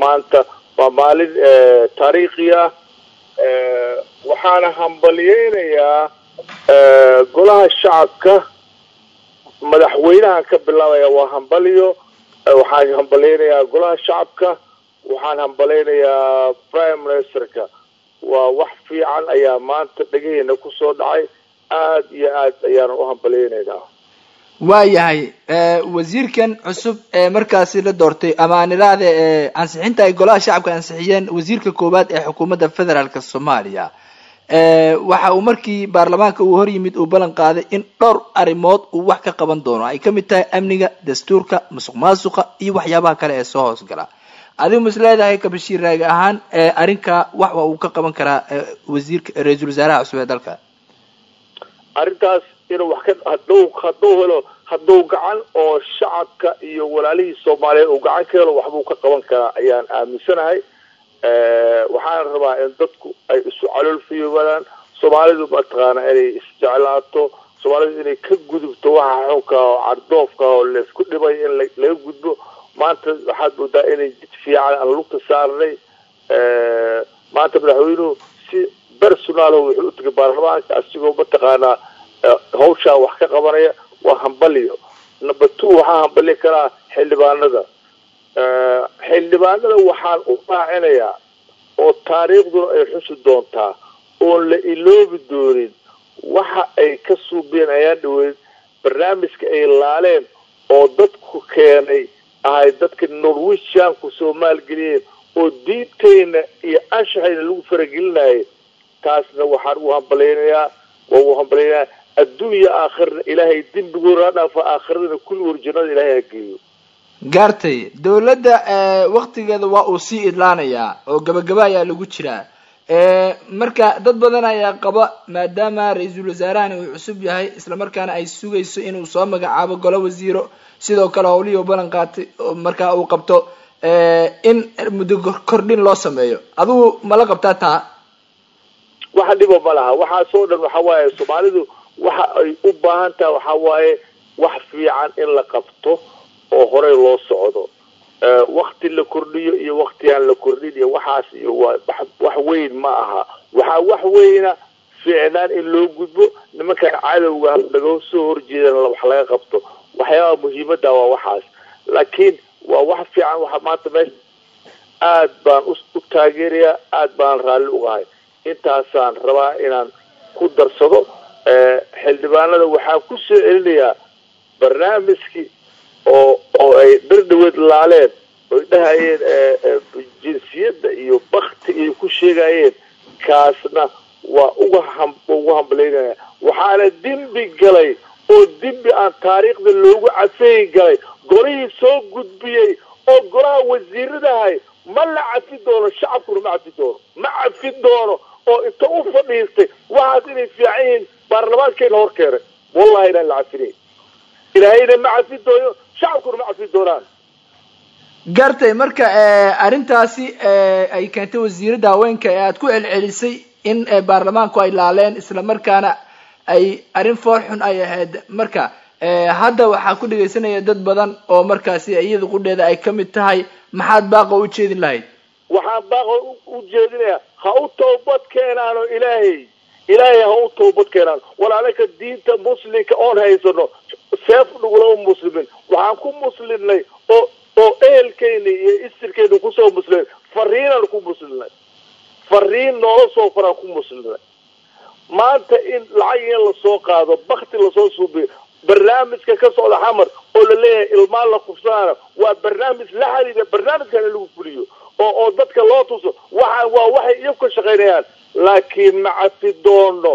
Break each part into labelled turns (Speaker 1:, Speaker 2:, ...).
Speaker 1: maanta waa maalin taariikhi ah waxaana hambaliyeynayaa golaha shacabka madaxweynahan ka bilaabaya waa hambaliyo waxaan hambaleynayaa golaha shacabka waxaan hambaleynayaa prime ministerka waa wax fiican ayaa maanta dhegaheena kusoo dhacay aada iyo aad ayaanu u hambaleynaynaa
Speaker 2: waayahay wasiirkan cusub ee markaasi la doortay ama aan idhaahde ansixinta ay golaha shacabka ansixiyeen wasiirka koowaad ee xukuumadda federaalk soomaaliya waxa uu markii baarlamaanka uu hor yimid uu ballan qaaday in dhowr arrimood uu wax ka qaban doono ay kamid tahay amniga dastuurka musuq maasuqa iyo waxyaabaha kale ee soo hoosgala adigu mas leedahay kabashiir raagi ahaan arrinkaa wax uu ka qaban karaa wasiirka ra-iisul wasaaraha cusub ee dalka
Speaker 1: arrintaas inuu wax ka haduu hadduu helo hadduu gacan oo shacabka iyo walaalihii soomaaliyeed uu gacan ka helo waxbuu ka qaban karaa ayaan aaminsanahay waxaana rabaa in dadku ay isu calool fiyoobadaan soomaalidu mataqaana inay isjeclaato soomaalidu inay ka gudubto waxa xunka oo cardoofka oo laysku dhibay in laga gudbo maanta waxaad moodaa inay jid fiican aan lugta saarnay maanta madaxweynuhu si personaal wuxuu u tegay baarlamaanka asigoo mataqaanaa hawshaa wax ka qabanaya waa hambaliyo number two waxaa hambali karaa xildhibaanada xildhibaanada waxaan u raacinayaa oo taariikhduna ay xusi doontaa oon la iloobi doonin waxa ay ka suubiyeen ayaan dhaweyn barnaamijka ay laaleen oo dadku keenay ahay dadka norwishanku soo maalgeliyeen oo diintayna iyo anshaxayna lagu faragelinayay taasna waxaan u hambalaynayaa waa u hambalaynayaa adduunya aakhirna ilaahay dembigooda ha dhaafa aakhiradana kulli war jannada ilaahay ha geeyo
Speaker 2: gaartay dawladda waktigeeda waa uu sii idlaanayaa oo gabagaba ayaa lagu jiraa marka dad badan ayaa qaba maadaama ra-iisul wasaarahani uu cusub yahay islamarkaana ay sugayso inuu soo magacaabo golo wasiiro sidoo kale howlihii u ballan qaatay markaa uu qabto in muddo kordhin loo sameeyo adigu mala qabtaa taa
Speaker 1: waxa dhiba ma laha waxaasoo dhan waxa waaye soomaalidu waxa ay u baahan tahay waxa waaye wax fiican in la qabto oo horey loo socdo wakti la kordhiyo iyo wakti aan la kordhin iyo waxaas iyo waa wax weyn ma aha waxaa wax weyna fiicnaan in loo gudbo nimankan cadowga naga soo horjeedana wax laga qabto waxyaabaha muhiimada waa waxaas laakiin waa wax fiican waxa maanta meesha aad baan u taageerayaa aad baan raalli ugahay intaasaan rabaa inaan ku darsado xildhibaanada waxaan ku soo celinayaa barnaamijkii oo oo ay dhardhaweed laaleen oy dhahayeen jinsiyadda iyo bakti ay ku sheegayeen kaasna waa uga ham ugu hambalaynaya waxaana dembi galay oo dembi aan taariikhda loogu cafeyi galay golihii soo gudbiyey oo golaha wasiiradahay ma la cafi doono shacabkuna ma cafi doono ma cafi doono oo inta u fadhiistay waxaas inay fiican yihiin baarlamaankeena hor keenay wallahi inaan la cafinayn ilaahayna ma cafi doono shacabkuna ma cafi doonaan
Speaker 2: gartay marka arrintaasi ay keentay wasiiradda haweenka ee aada ku celcelisay in baarlamaanku ay laaleen isla markaana ay arrin fool xun ay ahayd marka hadda waxaa ku dhegaysanaya dad badan oo markaasi iyada qudheeda ay kamid tahay maxaad baaqa u jeedin lahayd
Speaker 1: waxaan baaqa u jeedinayaa ha u toobad keenaano ilaahay ilaahay ha u toobad keenaan walaalaka diinta muslimka oon haysano seef dhugulama muslimin waxaan ku muslimnay oo oo ehelkeyna iyo isirkeyna kusoo muslimnay fariinaan ku muslimnay fariin noola soo faraan ku muslimnay maanta in lacag in lasoo qaado bakti lasoo suubiyo barnaamijka ka socda xamar oo la leeyahay ilmaan la kufsanaana waa barnaamij la xiriira barnaamijkan in lagu fuliyo oo oo dadka loo tuso waxa waa waxay iyagu ka shaqaynayaan laakiin ma cafi doono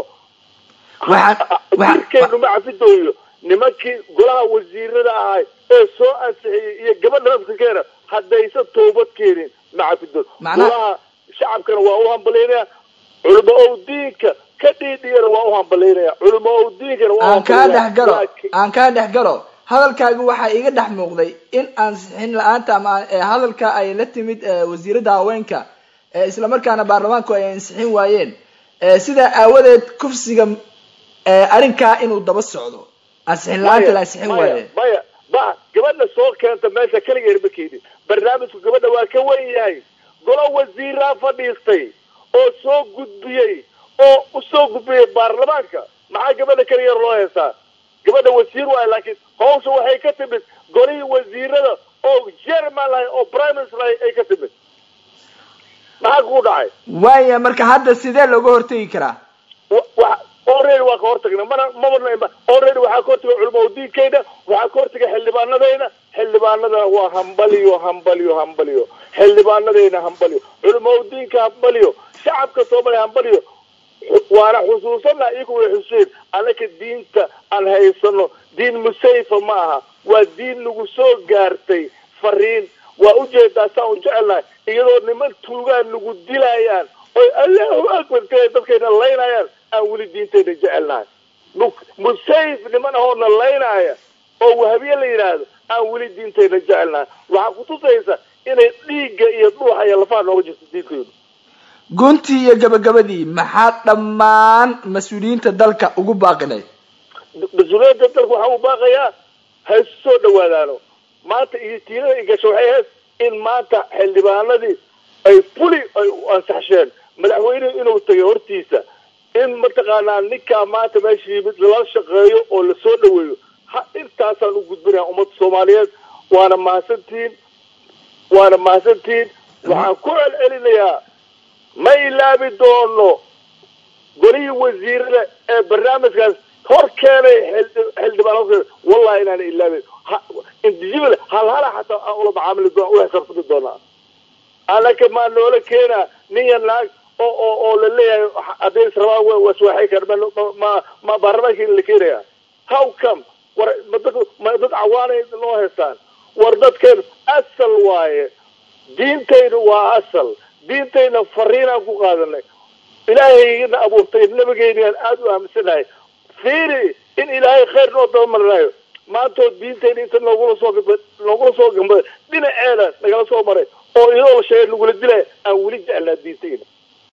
Speaker 1: jirkeenu ma cafi dooyo nimankii golaha wasiirada ahay ee soo ansixiyey iyo gabadha nafsikeena haddaysan toobad keenin ma cafi doono golaha shacabkana waa u hambalaynaya culimo ow diinka ka dhiidhiyana waa u hambalaynaya culimo ow diinkana waa
Speaker 2: aan kaa dhex galo aan kaa dhex galo hadalkaagi waxaa iga dhex muuqday in ansixin la-aanta ama hadalka ay la timid wasiiradda haweenka isla markaana baarlamaanku ay ansixin waayeen sidaa aawadeed kufsiga arrinkaa inuu daba socdo ansixin la-aanta la ansixin waaye
Speaker 1: maya ma gabadha soo keenta meesha keligeed ma keenin barnaamijku gabadha waa ka wen yahay golo wasiiraa fadhiistay oo soo gudbiyey oo usoo gudbiyey baarlamaanka maxaa gabadha keligeed loo heestaa gabadha wasiir waayo laakiin hawsha waxay ka timid golihii wasiirada oo jerman lahay oo prime minister lahay ay ka timid maxaa kugu dhacay
Speaker 2: waaya marka hadda sidee looga hortegi karaa
Speaker 1: already waa ka hortagna mana mama already waxaa ka hortagay culamo diinkeyna waxaa ka hortagay xildhibaanadeyna xildhibaanadana waa hambaliyo hambaliyo hambaliyo xildhibaanadeyna hambaliyo culamo diinka hambaliyo shacabka soomaaliya hambaliyo waana xusuusana iyagu way xuseen annaka diinta aan haysano diin musayfa ma aha waa diin nagu soo gaartay fariin waa ujeedaa saan u jecelnahay iyadoo niman tuugaan nagu dilayaan oy allahu akbar kale dadkayna laynayaan aan weli diintayna jecelnahay musayf niman ahoona laynaya oo wahabiye la yidhaahdo aan weli diintayna jecelnahay waxaa kutusaysa inay dhiigga iyo dhuuxa iyo lafaha nooga jirto diinkaydu
Speaker 2: guntii iyo gabagabadii maxaa dhammaan mas-uuliyiinta dalka ugu baaqinay
Speaker 1: mas-uuliyiinta dalka waxaa u baaqayaa ha isu soo dhawaadaano maanta iyo tiirada igasho waxay ahayd in maanta xildhibaanadii ay fuli ay ansaxsheen madaxweynuhu inuu tagay hortiisa in mataqaanaa ninkaa maanta meesha yimid lala shaqeeyo oo lasoo dhaweeyo ha intaasaan u gudbinaya ummadda soomaaliyeed waana mahadsantihiin waana mahadsantihiin waxaan ku celcelinayaa ma ilaabi doono golihii wasiirada ee barnaamijkaas hor keenay xildhibaan wallahi inaana ilaabin individual hal hala xataa aan ula macaamili doona ula xisaabtami doonaa anaka maa noola keenaa ninya naag oo oo oo la leeyahay hadday israbaan waswaxay kar ma ma baarlamaanka in la keenaya how come war madad ma dad cawaanay noo haystaan war dadkeen asal waaye diintaynu waa asal diintayna fariinaan ku qaadanay ilaahayna abuurtay nabigeyniaan aada u aaminsanahay fiiri in ilaahay khayr noo dabamarinayo maantoo diintayna inta noogula soo noogula soo gambada dhinaceeda nagala soo maray oo iyadoo la sheegay nagula dilaya aan weli jeclaa diintayna